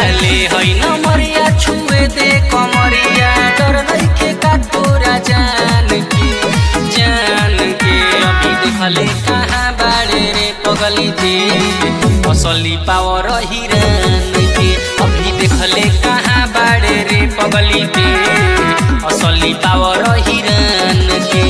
ले है न मरिया छुए दे कमरिया डर नइखे का तोरा जान के जान के अभी देखले कहाँ बाड़े रे पगली दे असली पावर हिरन के अभी देखले कहाँ बाड़े रे पगली दे असली पावर हिरन के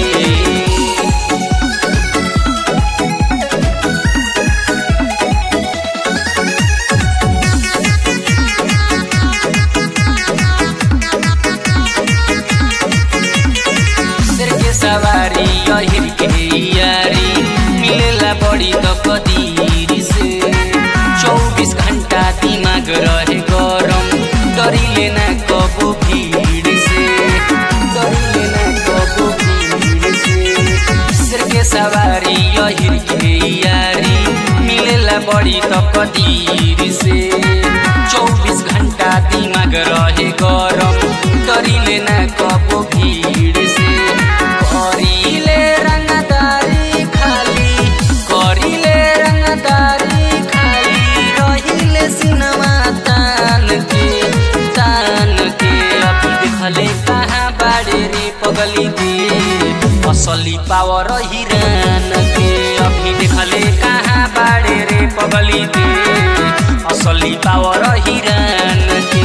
सिर के सवारी अहिर के यारी मिलेला बड़ी त कदीर से चौबीस घंटा दिमाग रहे गरम डरिले ना कबो भीड़ से डरिले ना कबो भीड़ से सिर के सवारी अहिर के यारी मिलेला बड़ी त कदीर से चौबीस घंटा दिमाग रहे गरम डरिले ना कबो भीड़ से करिले रंगदारी खाली करिले रंगदारी खाली रहिले सिनेमा तान के तान के अभी देखले कहाँ बाड़े रे पगली दे असली पावर हिरन के अभी देखले कहाँ बाड़े रे पगली दे असली पावर हिरन के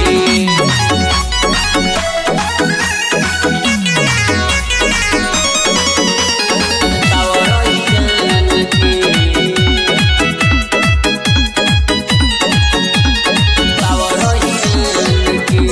पावर हिरन के पावर हिरन के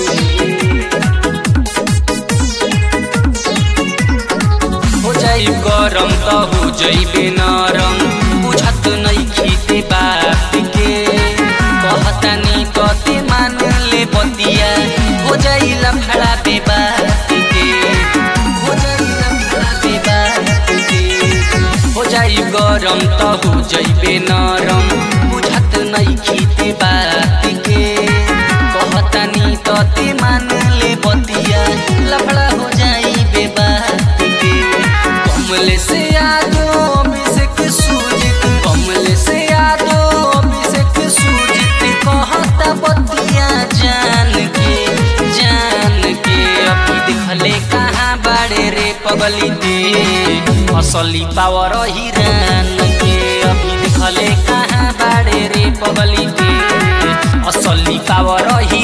हो जाई गरम त हो जइबे नरम बुझत नै खीते बात के कहतानी कते मान ले बतिया हो जाई लफड़ा पे बात के हो जाई लफड़ा पे बात के हो जाई गरम त हो जइबे नरम बुझत नै खीते बात के कहतानी तते मान ले बतिया लफड़ा हो जाई बे बात के कमले से यादो अभिषेक सूजित कमले से यादो अभिषेक सूजित कहता बतिया जान के जान के अभी देखले कहाँ बाड़े रे पगली दे असली पावर हिरन के अभी देखले कहाँ बाड़े रे पगली दे असली पावर हिरन